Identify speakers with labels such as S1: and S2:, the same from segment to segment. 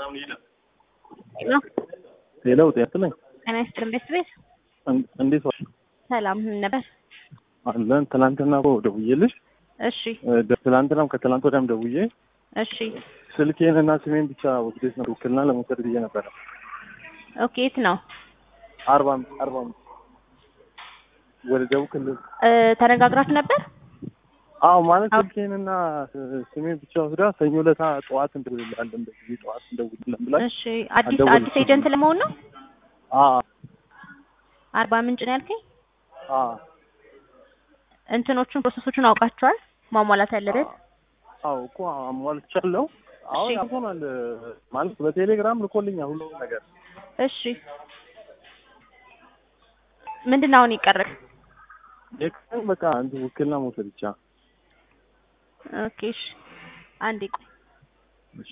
S1: ነው።
S2: ሄሎ ጤና ይስጥልኝ።
S1: ጤና ይስጥልን ቤት ቤት
S2: እን- እንዴት ዋልሽ?
S1: ሰላም ምን ነበር?
S2: አለን ትናንትና እኮ ደውዬልሽ
S1: እሺ
S2: እ፣ ደ- ትናንትናም ከትናንት ወዲያም ደውዬ
S1: እሺ
S2: ስልኬን እና ስሜን ብቻ ወስደሽ ነው ውክልና ለመውሰድ ብዬ ነበረ።
S1: ኦኬ የት ነው
S2: አርባ አምስት አርባ አምስት ወደ ደቡብ ክልል
S1: እ፣ ተነጋግራችሁ ነበር?
S2: አዎ ማለት
S1: አዎ።
S2: ስልኬንና እ፣ ስሜን ብቻ ወስዳ ሰኞ ዕለት ጠዋት እንደውልልሃለን በጊዜ ጠዋት እንደውልልን ብላኝ
S1: እሺ አዲስ
S2: አልደወልኩም።
S1: አዲስ ኤጀንት ለመሆን ነው?
S2: አ
S1: አርባ ምንጭ ነው ያልከኝ?
S2: አ
S1: እንትኖቹን ፕሮሰሶቹን አውቃቸዋል? ማሟላት ያለበት
S2: አዎ እኮ አሟልቻለሁ። አሁን
S1: እሺ።
S2: ያሆናል ማለት በቴሌግራም ልኮልኛል ሁሉም ነገር
S1: እሺ ምንድን ነው አሁን ይቀርል?
S2: የቀን በቃ እንትን ውክልና መውሰድ ብቻ
S1: ኦኬ እሺ አንዴ ቆይ
S2: እሺ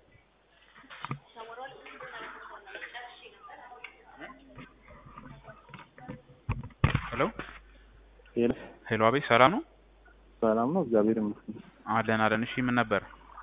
S3: ሄሎ
S2: ሄሎ
S3: ሄሎ፣ አቤት ሰላም ነው?
S2: ሰላም ነው እግዚአብሔር ይመስገን
S3: አለን አለን። እሺ ምን ነበር?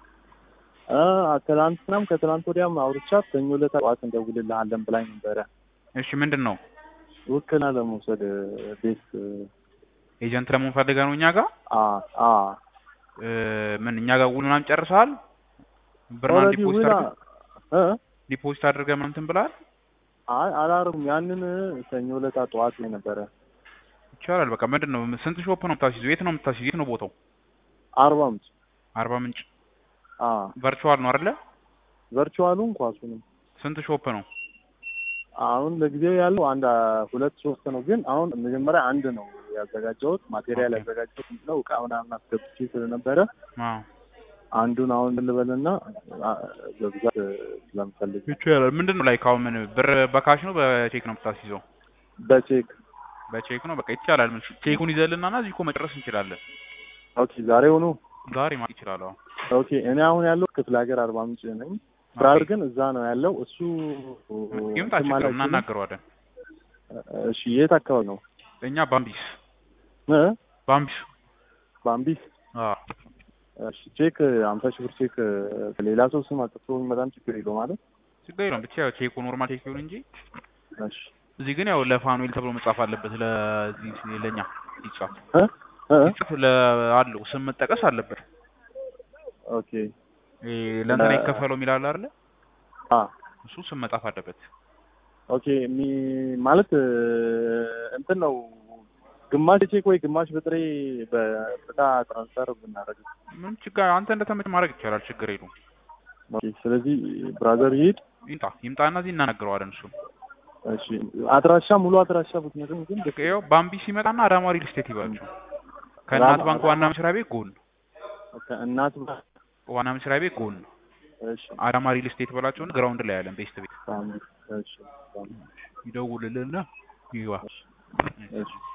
S2: አ ትናንትናም ከትናንት ወዲያም አውርቻት ሰኞ ዕለት ጠዋት እንደውልልሃለን ብላኝ ነበረ
S3: እሺ ምንድን ነው
S2: ውክልና ለመውሰድ ቤት
S3: ኤጀንት ለመሆን ፈልገህ ነው እኛ ጋር
S2: አ አ
S3: እ፣ ምን እኛ ጋር ውል ምናምን ጨርሰሃል? ብር ምናምን
S2: ኦልሬዲ
S3: ዲፖዚት
S2: ውላ
S3: አድርገህ
S2: እ
S3: ዲፖዚት አድርገህ ምናምን እንትን ብለሃል?
S2: አይ አላረኩም ያንን ሰኞ ዕለት ጠዋት ላይ ነበረ
S3: ይቻላል። በቃ ምንድን ነው ስንት ሾፕ ነው የምታስይዘው? የት ነው የምታስይዘው? የት ነው ቦታው?
S2: አርባ አምስት
S3: አርባ ምንጭ
S2: አ
S3: ቨርቹዋል ነው አይደለ?
S2: ቨርቹዋሉን ኳሱንም
S3: ስንት ሾፕ ነው?
S2: አሁን ለጊዜው ያለው አንድ አ፣ ሁለት ሶስት ነው። ግን አሁን መጀመሪያ አንድ ነው ያዘጋጀሁት ማቴሪያል
S3: ኦኬ።
S2: ያዘጋጀሁት ነው እቃ ምናምን አስገብቼ ስለነበረ
S3: አዎ
S2: አንዱን አሁን ልበልና አ፣ በብዛት ስለምፈልግ
S3: ይቻላል። ምንድን ነው ላይክ አሁን ምን ብር በካሽ ነው በቼክ ነው የምታስይዘው?
S2: በቼክ
S3: በቼክ ነው በቃ ይቻላል። ምን ቼኩን ይዘልና እና እዚህ እኮ መጨረስ እንችላለን።
S2: ኦኬ ዛሬ ሆኖ
S3: ዛሬ ማለት ይችላል። አዎ
S2: ኦኬ እኔ አሁን ያለው ክፍለ ሀገር አርባ ምንጭ ነኝ። ብራር ግን እዛ ነው ያለው እሱ
S3: ይምጣ
S2: እንትን
S3: ችግር
S2: ማለት
S3: እናናገረዋለን።
S2: እሺ የት አካባቢ ነው
S3: እኛ ባምቢስ
S2: እ
S3: ባምቢስ
S2: ባምቢስ
S3: አዎ
S2: እሺ ቼክ አምሳ ሺህ ብር ቼክ ሌላ ሰው ስም አጥቶ በጣም ችግር የለው ማለት
S3: ችግር የለውም ብቻ ያው ቼኩ ኖርማል ቼክ ይሁን እንጂ
S2: እሺ
S3: እዚህ ግን ያው ለፋኑኤል ተብሎ መጻፍ አለበት። ለዚህ ለኛ ይጻፍ
S2: እ እ
S3: ይጻፍ ለ አለው ስም መጠቀስ አለበት።
S2: ኦኬ
S3: ይሄ ለእንትና
S2: ለ-
S3: ይከፈለው የሚላል አይደለ?
S2: አ
S3: እሱ ስም መጻፍ አለበት።
S2: ኦኬ ሚ ማለት እ፣ እንትን ነው ግማሽ ቼክ ወይ ግማሽ በጥሬ በጥታ ትራንስፈር ብናደርግ
S3: ምን ችግር አንተ እንደተመቸ ማድረግ ይቻላል። ችግር የለውም።
S2: ኦኬ ስለዚህ ብራዘር ይሄድ
S3: ይምጣ ይምጣና እዚህ እናናግረዋለን። እሱ
S2: እሺ አድራሻ ሙሉ አድራሻ ብትነግረኝ ግን ደስ
S3: ይኸው ባምቢስ ሲመጣና አዳማ ሪል ስቴት ይባላቸው ከእናት
S2: አዳማ-
S3: ባንክ ዋና መስሪያ ቤት ጎን
S2: እናት
S3: ዋና መስሪያ ቤት ጎን
S2: እሺ
S3: አዳማ ሪል ስቴት በላቸውን ግራውንድ ላይ ያለን ቤስት ቤት
S2: ሳሚ እሺ ሳሚ
S3: ይደውልልንና ይግባ።
S2: እሺ